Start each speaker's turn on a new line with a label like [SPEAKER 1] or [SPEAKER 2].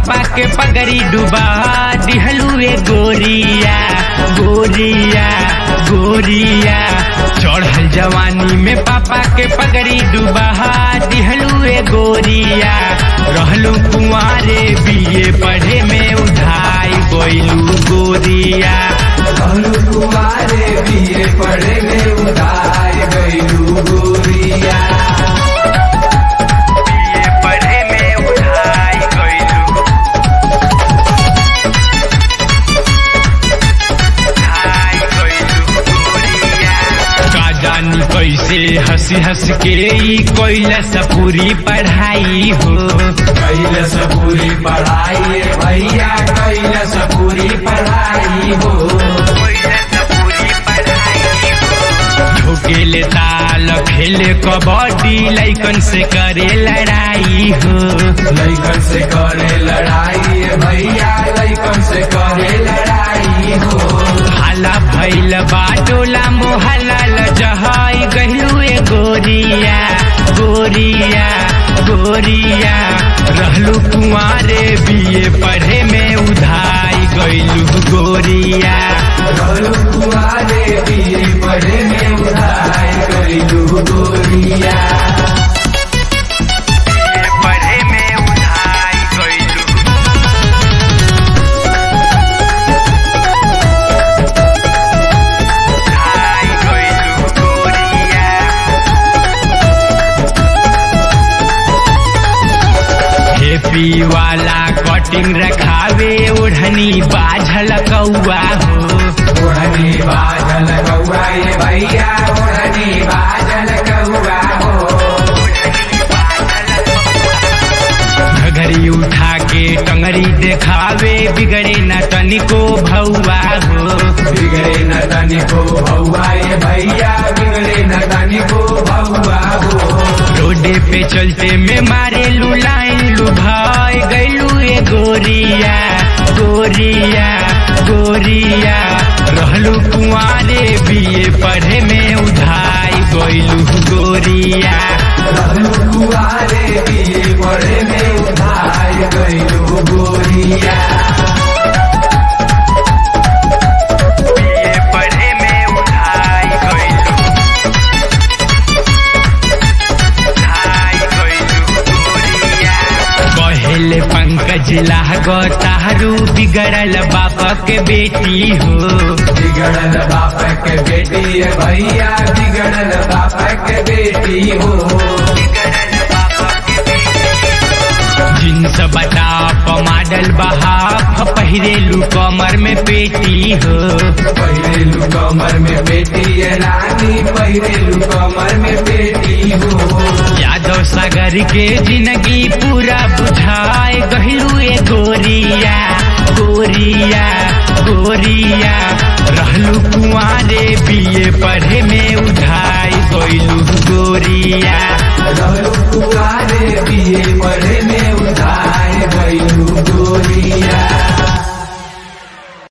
[SPEAKER 1] पापा के पगड़ी डुबा दिहलुए गोरिया गोरिया गोरिया चढ़ल जवानी में पापा के पगड़ी डुबा दिहलुए गोरिया रहलू कुंवारे बीए पढ़े में उधाई गइलू गोरिया
[SPEAKER 2] कहलू तुम्हारे बीए पढ़े में उधार गईलू गोरिया
[SPEAKER 1] बीए पढ़े में उधाई गइलू उधाई गइलू गोरिया का जानी कैसे हंसी हंस के ई कैलस पूरी पढ़ाई हो
[SPEAKER 2] कैलस पूरी पढ़ाई भैया कैलस पूरी पढ़ाई हो
[SPEAKER 1] ठोकेले ताल खेले कबड्डी लैकन से करे लड़ाई हो
[SPEAKER 2] लैकन से करे लड़ाई भैया लैकन से करे लड़ाई हो
[SPEAKER 1] हाला भैल बाटोला मोहल्ला लजहाई गहलुए गोरिया गोरिया गोरिया रहलू कुंवारे बीए पढ़े में उधाई गइलू गोरिया
[SPEAKER 2] कहलू तुम्हारे बीए पढ़े में उधार गईलू गोरिया
[SPEAKER 1] पढ़े में उधाई गइलू उधाई गइलू गोरिया हेपी वाला कटिंग रखावे ओढ़नी बाझल कौआ हो
[SPEAKER 2] ओढ़नी बाजल कौआ ये भैया ओढ़नी बाजल कौआ हो
[SPEAKER 1] घघरी उठा के टंगरी देखावे बिगड़े न तनिको भौआ हो
[SPEAKER 2] बिगड़े न तनिको भौआ ये भैया बिगड़े न तनिको भौआ हो
[SPEAKER 1] रोडे पे चलते में मारे लू लाइन लू भाई गैलू ए गोरिया गोरिया गोरिया रहलू कुंवारे बीए पढ़े में उधाई गैलू गोरिया
[SPEAKER 2] रहलू कुआरे बीए पढ़े में उधार गईलू गोरिया
[SPEAKER 1] बीए पढ़े में उधाई गइलू उधाई गइलू गोरिया कहेले पंकज लागो तारू बिगड़ल बाप के बेटी हो
[SPEAKER 2] बिगड़ल बाप के बेटी ये भैया बिगड़ल बाप के बेटी हो
[SPEAKER 1] जींस बटा मॉडल बहाफ पहिरेलू कमर में पेटी हो
[SPEAKER 2] पहिरेलू कमर में बेटी ये रानी पहिरेलू कमर में बेटी हो
[SPEAKER 1] यादव सागर के जिंदगी पूरा बुझाए गहलू ए गोरिया गोरिया गोरिया रहलू कुंवारे बीए पढ़े में उठाई गइलू गोरिया
[SPEAKER 2] रहलू कुआरे बीए पढ़े